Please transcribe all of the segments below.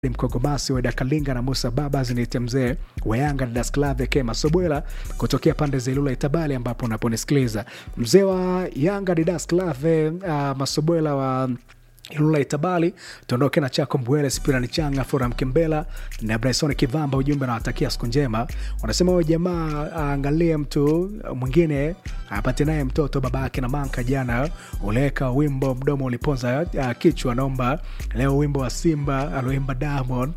Mkogomasi Weda Kalinga na Musa Baba ziniite mzee wa Yanga na Dasklave Kema Sobwela kutokea pande za Ilula Itabali, ambapo unaponisikiliza mzee wa Yanga ni Dasklave uh, Masobwela wa Ilula Itabali, tuondoke na chako Mbwele Spirani Changa Fura Mkembela na Bryson Kivamba. Ujumbe nawatakia siku njema. Wanasema huyo jamaa aangalie mtu mwingine apate naye mtoto baba yake na manka. Jana uleweka wimbo mdomo uliponza uh, kichwa. Naomba leo wimbo wa Simba aloimba Diamond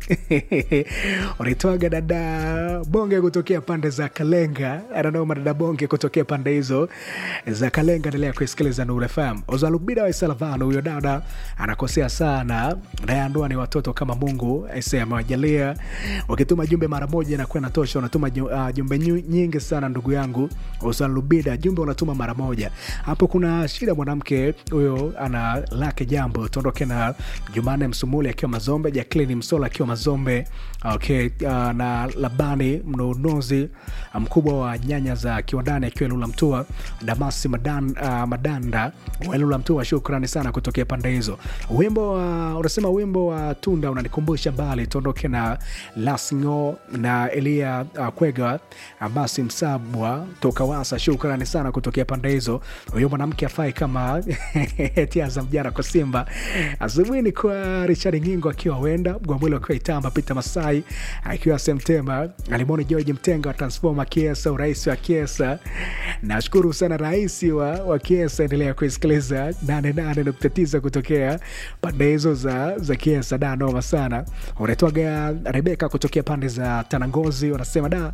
unaitwaga dada bonge kutokea pande za Kalenga. Anaomba dada bonge kutokea pande hizo za Kalenga. Endelea kuisikiliza Nuru FM. Ozalubida wa Isalavano, huyo dada anakosea sana naye ndoa ni watoto kama Mungu aise amewajalia. Ukituma jumbe mara moja inakuwa inatosha. Unatuma uh, jumbe nyingi sana ndugu yangu Usalubida, jumbe unatuma mara moja hapo. Kuna shida mwanamke huyo ana lake jambo. Tuondoke na Jumane Msumuli akiwa Mazombe, Jacqueline Msola akiwa Mazombe, okay, uh, na Labani mnunuzi mkubwa wa nyanya za kiwandani akiwa Lula Mtua, Damasi Madan, uh, Madanda wa Lula Mtua, shukrani sana kutokea pande hizo. Wimbo wa unasema wimbo wa Tunda unanikumbusha mbali. Tuondoke na Lasngo na Elia uh, Kwega Abasi Msabwa toka Wasa, shukrani sana kutokea pande hizo. Huyo mwanamke afai kama tiaza mjana kwa Simba. Asubuhi ni kwa Richard Ngingo akiwa wenda Mgwamwili akiwa Itamba, Peter Masai akiwa Semtema, Alimoni George Mtenga wa Transforma Kiesa, urais wa Kiesa. Nashukuru sana rais wa, wa Kiesa. Endelea kuisikiliza 88.9 kutokea pande hizo za, za Kiesa. Da, noma sana. Unaitwaga Rebeka kutokea pande za Tanangozi, unasema da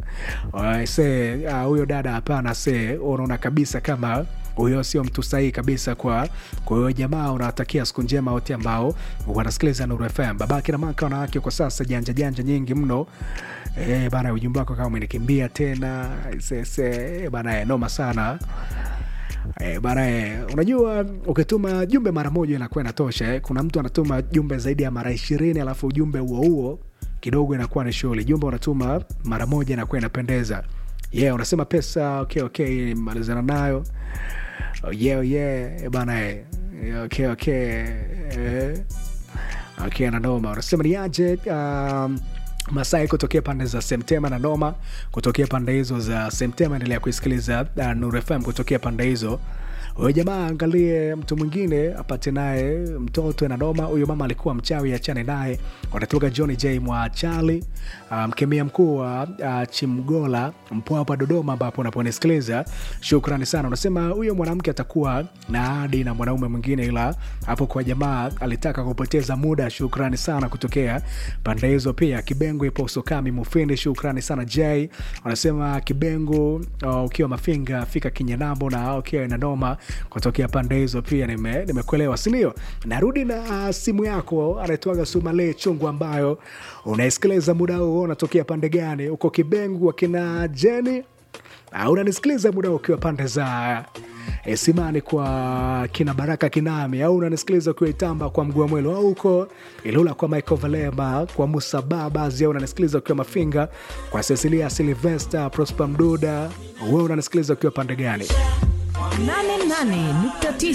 se huyo uh, dada hapana, se unaona kabisa kama huyo sio mtu sahihi kabisa. Kwa kwa hiyo jamaa, unawatakia siku njema wote ambao wanasikiliza Nuru FM. Babake na maka wanawake kwa sasa janja janja nyingi mno e, bana, ujumbe wako kama umenikimbia tena sese bana, noma sana e, bana e, unajua ukituma jumbe mara moja inakuwa inatosha eh. Kuna mtu anatuma jumbe zaidi ya mara ishirini alafu ujumbe huo huo kidogo inakuwa ni shughuli. Jumbe unatuma mara moja inakuwa inapendeza. Yeah, unasema pesa okay, okay, malizana nayo oh, yeah, yeah, bana eh. okay, okay. Eh. Okay, na noma unasema ni aje um, Masai kutokea pande za Semtema na Noma kutokea pande hizo za Semtema. Endelea kuisikiliza uh, Nuru FM kutokea pande hizo. Huyo jamaa angalie mtu mwingine apate naye mtoto na noma. Huyo mama alikuwa mchawi, achane naye. Wanatoka Johnny J Mwachali, mkemia um, mkuu wa uh, Chimgola Mpwapwa Dodoma, ambapo unaponisikiliza shukrani sana. Unasema huyo mwanamke atakuwa na ahadi na mwanaume mwingine, ila hapo kwa jamaa alitaka kupoteza muda. Shukrani sana kutokea pande hizo. Pia Kibengo ipo Sokami Mufindi, shukrani sana J. Wanasema Kibengo uh, ukiwa Mafinga fika Kinyanambo na ukiwa na noma kutokea pande hizo pia nimekuelewa, nime sindio? Narudi na uh, simu yako anaitwaga Sumale Chungu, ambayo unaisikiliza muda huo. Unatokea pande gani? Uko Kibengu wakina Jeni au unanisikiliza muda ukiwa pande za E, Simani kwa kina Baraka Kinami, au unanisikiliza ukiwa Itamba kwa Mguu wa Mwelo, au uko Ilula kwa Michael Valema, kwa Musa Babas, au unanisikiliza ukiwa Mafinga kwa Cecilia Silvester, Prosper Mduda, wewe unanisikiliza ukiwa pande gani? 88.9